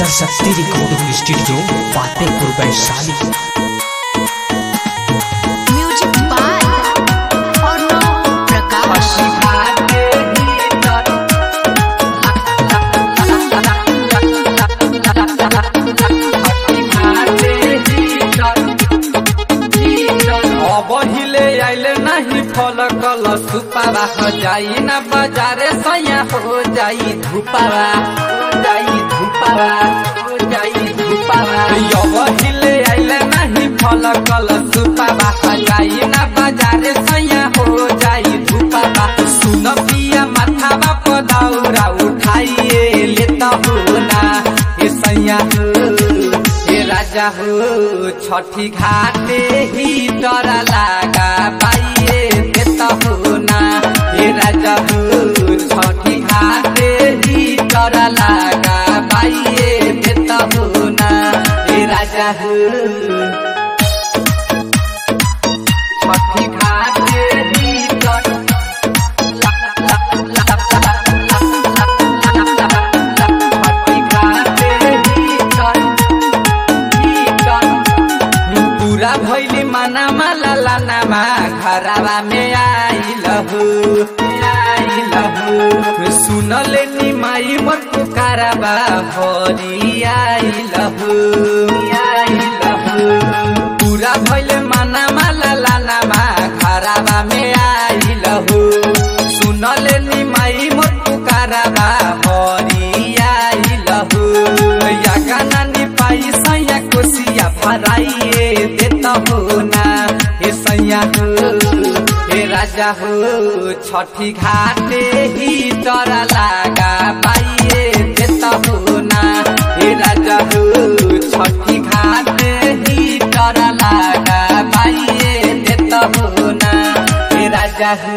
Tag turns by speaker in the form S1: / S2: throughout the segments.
S1: Saraswati recording studio Fatehpur Vaishali
S2: music by Arnav Prakash
S3: बहिले आइले नहीं फल कल सुपावा हो जाई ना बाजारे सया हो जाई धुपावा हो जाई धुपावा हो जाई धुपावा यो बहिले आइले नहीं फल कल सुपावा हो जाई ना बाजारे सया हो जाई धुपावा सुन पिया माथावा पदाउरा उठाइए लेता हो ना ए सैया हो हे राजा हो छठी घाटे ही डरा लागा पाइए देता हो ना हे राजा हो छठी घाटे ही डरा लागा पाइए देता हो ना हे राजा हो छठी घाटे ही डरा पूरा भैली मना माला लानामा घरवा में आइल हो आइल हो सुनले नि माई मोर पुकारबा हरि आइल हो आइल हो पूरा भैले मना माला लानामा घरवा में आइल हो सुनले नि माई मोर पुकारबा हरि आइल हो या गाना नि पाई सैया कोसिया भराइए देता हो ना हे सैया हो हे राजा हो छठी घाटे ही डरा लागा पाइए देता हो ना हे राजा हो छठी घाटे ही डरा लागा पाइए देता हो ना हे राजा हो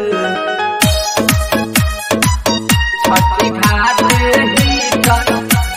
S3: छठी घाटे ही डरा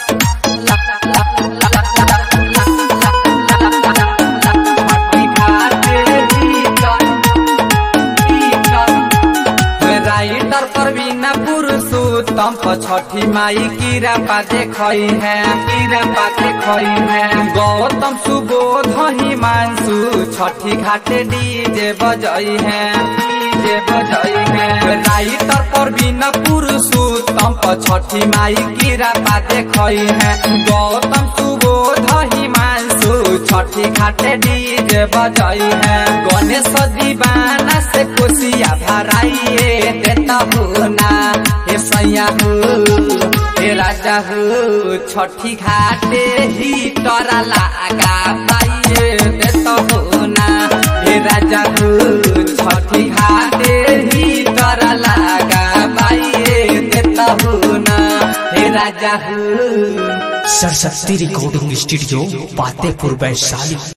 S3: राइटर परवीना पुरुषोत्तम प छठी माई कीरा पाते खई है कीरा पाते खई है गौतम सुबोध हिमांशु छठी घाटे डीजे बजई है डीजे बजई है राइटर परवीना पुरुषोत्तम प छठी माई कीरा पाते खई है गौतम सुबोध हिमांशु छठी घाटे डीजे बजई है गणेश दीवाना से कोसिया भराइए देता हो ना हे सैया हो हे राजा हो छठी घाटे ही डरा लागा पाइए देता हो ना हे राजा हो छठी घाटे ही डरा लागा पाइए देता हो ना हे राजा हो
S1: सरस्वती रिकॉर्डिंग स्टूडियो फतेहपुर वैशाली